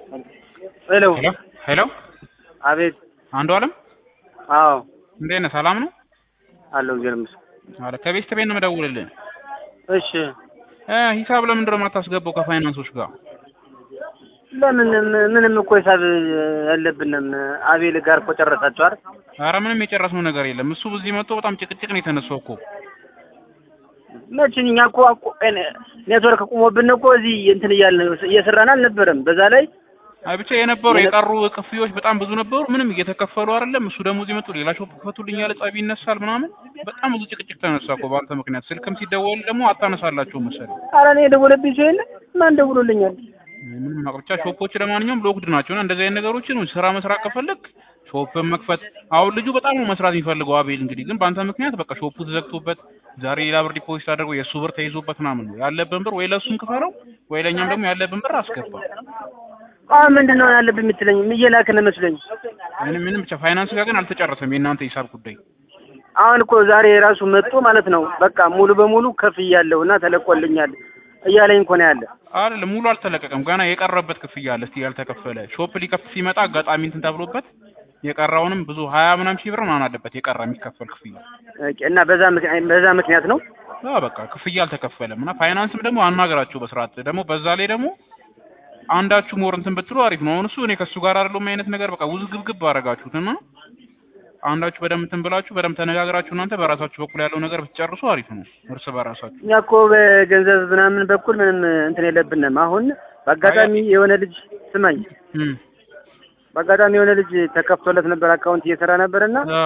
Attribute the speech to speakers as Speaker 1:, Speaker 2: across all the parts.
Speaker 1: ሄሎ
Speaker 2: ሄሎ ሄሎ
Speaker 1: አቤት
Speaker 2: አንዱ አለም
Speaker 1: አዎ
Speaker 2: እንዴት ነህ? ሰላም ነው
Speaker 1: አለው እግዚአብሔር ይመስገን
Speaker 2: አለ ከቤት ቤት ነው የምደውልልህ።
Speaker 1: እሺ
Speaker 2: እ ሂሳብ ለምንድን ነው የማታስገባው ከፋይናንሶች ጋር?
Speaker 1: ለምን ምንም እኮ ሂሳብ ያለብንም አቤል ጋር እኮ ጨረሳችሁ አይደል
Speaker 2: ኧረ ምንም የጨረስነው ነገር የለም። እሱ በዚህ መጥቶ በጣም ጭቅጭቅ ነው የተነሳው እኮ።
Speaker 1: መቼም እኛ እኮ አቆ- እኔ- ኔትወርክ ቁሞብን እኮ እዚህ እንትን እያልን እየሰራን አልነበረም በዛ ላይ
Speaker 2: አይ ብቻ የነበሩ
Speaker 1: የነ-
Speaker 2: የቀሩ ክፍያዎች በጣም ብዙ ነበሩ። ምንም እየተከፈሉ አይደለም። እሱ ደግሞ እዚህ መጥቶ ሌላ ሾፕ ክፈቱልኝ ያለ ጸብ ይነሳል ምናምን። በጣም ብዙ ጭቅጭቅ ተነሳ እኮ በአንተ ምክንያት። ስልክም ሲደወል ደግሞ አታነሳላቸው መሰለኝ።
Speaker 1: ኧረ እኔ የደወለብኝ ሰው የለ ማን ደውሎልኛል
Speaker 2: ምንም አቅ- ብቻ ሾፖች ለማንኛውም ሎክድ ናቸው እና እንደዚህ አይነት ነገሮችን ስራ መስራት ከፈለግ ሾፕን መክፈት አሁን ልጁ በጣም ነው መስራት የሚፈልገው አቤል እንግዲህ ግን በአንተ ምክንያት በቃ ሾፑ ተዘግቶበት ዛሬ ሌላ ብር ዲፖዚት አድርጎ የእሱ ብር ተይዞበት ምናምን ነው ያለብን ብር ወይ ለእሱን ክፈለው ወይ ለእኛም ደግሞ ያለብን ብር አስገባ
Speaker 1: አሁን ምንድን ነው ያለብኝ የምትለኝ እየላክን መስሎኝ
Speaker 2: ምንም ምንም ብቻ ፋይናንስ ጋር ግን አልተጨረሰም የእናንተ ሂሳብ ጉዳይ
Speaker 1: አሁን እኮ ዛሬ ራሱ መጥቶ ማለት ነው በቃ ሙሉ በሙሉ ከፍ እያለሁ እና ተለቆልኛል እያለኝ እኮ ነው ያለ
Speaker 2: አይደለም ሙሉ አልተለቀቀም ገና የቀረበት ክፍያ አለ እስቲ ያልተከፈለ ሾፕ ሊከፍት ሲመጣ አጋጣሚ እንትን ተብሎበት የቀረውንም ብዙ ሀያ ምናምን ሺህ ብር ምናምን አለበት የቀረ የሚከፈል ክፍያ
Speaker 1: ኦኬ፣ እና በዛ ምክንያት በዛ ምክንያት ነው
Speaker 2: አዎ በቃ ክፍያ አልተከፈለም እና ፋይናንስም ደግሞ አናገራችሁ በስርዓት ደግሞ በዛ ላይ ደግሞ አንዳችሁ ሞር እንትን ብትሉ አሪፍ ነው። አሁን እሱ እኔ ከእሱ ጋር አይደለም አይነት ነገር በቃ ውዝግብግብ አደረጋችሁት እና አንዳችሁ በደንብ እንትን ብላችሁ በደንብ ተነጋግራችሁ እናንተ በራሳችሁ በኩል ያለው ነገር ብትጨርሱ አሪፍ ነው እርስ በራሳችሁ።
Speaker 1: እኛ እኮ በገንዘብ ምናምን በኩል ምንም እንትን የለብንም። አሁን በአጋጣሚ የሆነ ልጅ ስማኝ፣
Speaker 2: እም
Speaker 1: በአጋጣሚ የሆነ ልጅ ተከፍቶለት ነበር አካውንት እየሰራ ነበር እና
Speaker 2: አ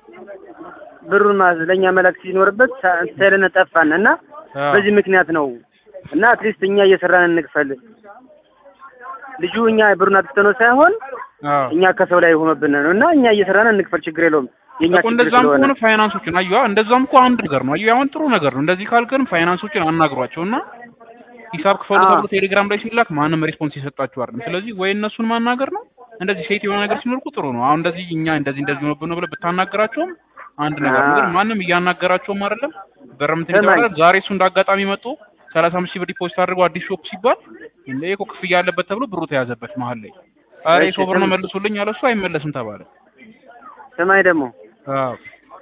Speaker 1: ብሩን ማዝ ለእኛ መላክ ሲኖርበት ሳ- ሳይለን ጠፋን እና
Speaker 2: አ
Speaker 1: በዚህ ምክንያት ነው እና አትሊስት እኛ እየሰራን እንክፈል። ልጁ እኛ ብሩን አጥፍተነው ሳይሆን
Speaker 2: አ
Speaker 1: እኛ ከሰው ላይ ሆኖብን ነው እና እኛ እየሰራን እንክፈል፣ ችግር የለውም የእኛ
Speaker 2: እኮ
Speaker 1: ችግር
Speaker 2: እንደዛም
Speaker 1: ስለሆነ
Speaker 2: ከሆነ ፋይናንሶችን አዩ እንደዛም እኮ አንድ ነገር ነው። አዩ አሁን ጥሩ ነገር ነው። እንደዚህ ካልከን ፋይናንሶችን አናግሯቸው እና ሂሳብ ክፈሉ
Speaker 1: አዎ።
Speaker 2: ተብሎ ቴሌግራም ላይ ሲላክ ማንም ሬስፖንስ የሰጣችሁ አይደለም። ስለዚህ ወይ እነሱን ማናገር ነው። እንደዚህ ሴት የሆነ ነገር ሲኖር እኮ ጥሩ ነው። አሁን እንደዚህ እኛ እንደዚህ እንደዚህ ሆኖብን ነው ብለህ ብታናገራቸውም አንድ ነገር ነው። ግን
Speaker 1: አዎ።
Speaker 2: ማንም እያናገራቸውም አይደለም። ብርም እንትን
Speaker 1: ስማኝ።
Speaker 2: ይባላል። ዛሬ እሱ እንዳጋጣሚ መጥቶ ሰላሳ አምስት ሺህ ብር ዲፖዚት አድርገው አዲስ ሾፕ ሲባል እንደ እኮ ክፍያ ያለበት ተብሎ ብሩ ተያዘበት መሀል ላይ። ኧረ
Speaker 1: እሺ፣
Speaker 2: የሰው ብር ነው
Speaker 1: ስም-
Speaker 2: መልሱልኝ አለ እሱ አይመለስም ተባለ።
Speaker 1: ስማኝ ደግሞ
Speaker 2: አዎ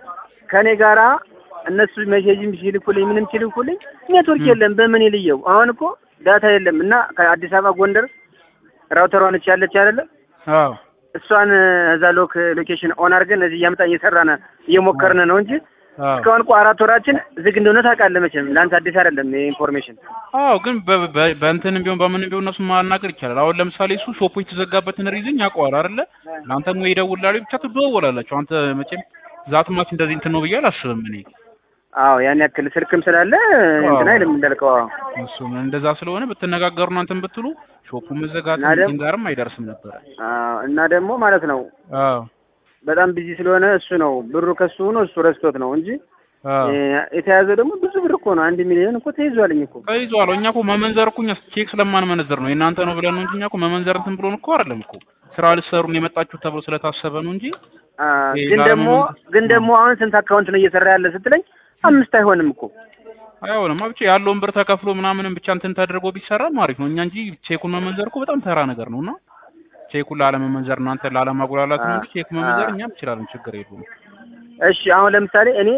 Speaker 1: ከኔ ጋራ እነሱ ሜሴጅም ሲልኩልኝ ምንም ሲልኩልኝ ኔትወርክ
Speaker 2: ም።
Speaker 1: የለም። በምን ይልየው? አሁን እኮ ዳታ የለም እና ከአዲስ አበባ ጎንደር ራውተሯ ነች ያለች አይደለ?
Speaker 2: አዎ
Speaker 1: እሷን እዛ ሎክ ሎኬሽን ኦን አድርገን እዚህ እያመጣን እየሰራን እየሞከርን ነው እንጂ
Speaker 2: አዎ
Speaker 1: እስካሁን እኮ አራት ወራችን ዝግ እንደሆነ ታውቃለህ መቼም። ለአንተ አዲስ አይደለም ይሄ ኢንፎርሜሽን።
Speaker 2: አዎ ግን በ- በ- በእንትንም ቢሆን በምንም ቢሆን እነሱ ማናገር ይቻላል። አሁን ለምሳሌ እሱ ሾፑ የተዘጋበትን ሪዝን ያውቀዋል አይደለ? ለአንተም ወይ ይደውላሉ ብቻ ትደዋወላላችሁ። አንተ መቼም ዛትማች እንደዚህ እንትን ነው ብዬ አላስብም እኔ።
Speaker 1: አዎ ያን ያክል ስልክም ስላለ እንትን አይልም እንዳልከው። አዎ
Speaker 2: እሱ እንደዛ ስለሆነ ብትነጋገሩ እናንተን ብትሉ ሾፑ መዘጋት
Speaker 1: እና ደግሞ-
Speaker 2: እንትን ጋርም አይደርስም ነበረ።
Speaker 1: አዎ እና ደግሞ ማለት ነው
Speaker 2: አዎ
Speaker 1: በጣም ቢዚ ስለሆነ እሱ ነው ብሩ ከሱ ሆኖ እሱ ረስቶት ነው እንጂ
Speaker 2: አዎ
Speaker 1: እ የተያዘው ደግሞ ብዙ ብር እኮ ነው። አንድ ሚሊዮን እኮ ተይዟልኝ እኮ
Speaker 2: ተይዟል። እኛ እኮ መመንዘር እኮ እኛ ቼክ ስለማንመነዘር ነው የእናንተ ነው ብለን ነው እንጂ እኛ እኮ መመንዘር እንትን ብሎን እኮ አይደለም እኮ ስራ ልትሰሩን የመጣችሁ ተብሎ ስለታሰበ ነው እንጂ
Speaker 1: አ፣
Speaker 2: ይሄ
Speaker 1: ግን
Speaker 2: ዛሬ
Speaker 1: ደግሞ
Speaker 2: ምን-
Speaker 1: ግን ደግሞ አሁን ስንት አካውንት ነው እየሰራ ያለ ስትለኝ አምስት አይሆንም እኮ
Speaker 2: አይሆንም ብቻ ያለውን ብር ተከፍሎ ምናምንም ብቻ እንትን ተደርጎ ቢሰራም አሪፍ ነው። እኛ እንጂ ቼኩን መመንዘር እኮ በጣም ተራ ነገር ነው እና ቼኩን ላለመመንዘር እናንተ ላለማጉላላት ነው እንጂ ቼክ መመንዘር
Speaker 1: አ-
Speaker 2: እኛም እንችላለን፣ ችግር የለውም።
Speaker 1: እሺ አሁን ለምሳሌ እኔ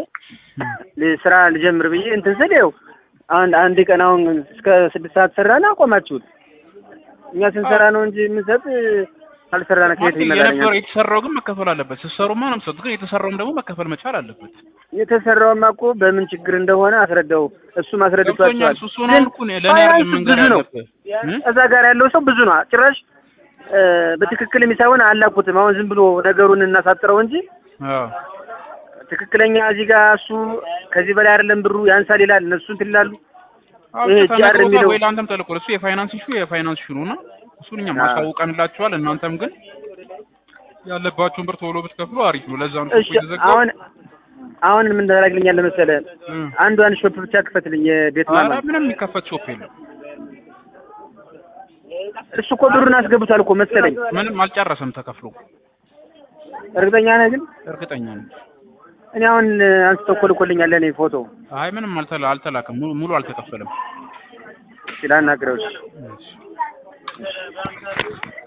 Speaker 1: ል- ስራ ልጀምር ብዬ እንትን ስል ይኸው አንድ አንድ ቀን አሁን እስከ ስድስት ሰዓት ሰራን አቆማችሁት። እኛ ስንሰራ ነው እንጂ የምንሰጥ ካልሰራን ከየት
Speaker 2: ማለት
Speaker 1: ይመጣልኛል?
Speaker 2: የነበረው የተሰራው ግን መከፈል አለበት። ስትሰሩማ ነው የምትሰጡት፣ ግን የተሰራውም ደግሞ መከፈል መቻል አለበት።
Speaker 1: የተሰራውማ እኮ በምን ችግር እንደሆነ አስረዳው። እሱም አስረድቷቸዋል።
Speaker 2: ገብቶኛል። እሱ እሱን
Speaker 1: ግን
Speaker 2: አሁን እኮ እኔ- ለእኔ አይደለም
Speaker 1: ፋይናንስ
Speaker 2: መንገር
Speaker 1: ብዙ ነው።
Speaker 2: ያለብህ እ?
Speaker 1: እዛ ጋር ያለው ሰው ብዙ ነው። ጭራሽ እ፣ በትክክል የሚሳይሆን አላኩትም። አሁን ዝም ብሎ ነገሩን እናሳጥረው እንጂ
Speaker 2: አዎ
Speaker 1: ትክክለኛ እዚህ ጋር እሱ ከዚህ በላይ አይደለም ብሩ ያንሳል ይላል። እነሱ እንትን ይላሉ።
Speaker 2: አዎ
Speaker 1: ይሄ
Speaker 2: ብቻ
Speaker 1: ጂአር
Speaker 2: ተነግሮ ጋር
Speaker 1: የሚለው
Speaker 2: ወይ ለአንተም ተልኮ እሱ የፋይናንስ ኢሹ የፋይናንስ ኢሹ ነውና እሱን እኛም
Speaker 1: አዎ።
Speaker 2: አሳውቀንላችኋል። እናንተም ግን ያለባችሁን ብር ቶሎ ብትከፍሉ አሪፍ ነው። ለዛ ነው
Speaker 1: እሺ
Speaker 2: ሾፑ የተዘጋው።
Speaker 1: አሁን አሁን ምን ታደርግልኛለህ መሰለህ?
Speaker 2: እ።
Speaker 1: አንዷን ሾፕ ብቻ ክፈትልኝ የቤት
Speaker 2: ኧረ
Speaker 1: ማማ።
Speaker 2: ምንም የሚከፈት ሾፕ የለም።
Speaker 1: እሱ እኮ ብሩን አስገብቷል እኮ መሰለኝ።
Speaker 2: ምንም አልጨረሰም ተከፍሎ።
Speaker 1: እርግጠኛ ነህ ግን?
Speaker 2: እርግጠኛ ነኝ።
Speaker 1: እኔ አሁን አንስቶ እኮ ልኮልኛል ለእኔ ፎቶ
Speaker 2: አይ ምንም አልተላ አልተላከም። ሙሉ ሙሉ አልተከፈለም።
Speaker 1: ሲላናግረው እሺ።
Speaker 2: እሺ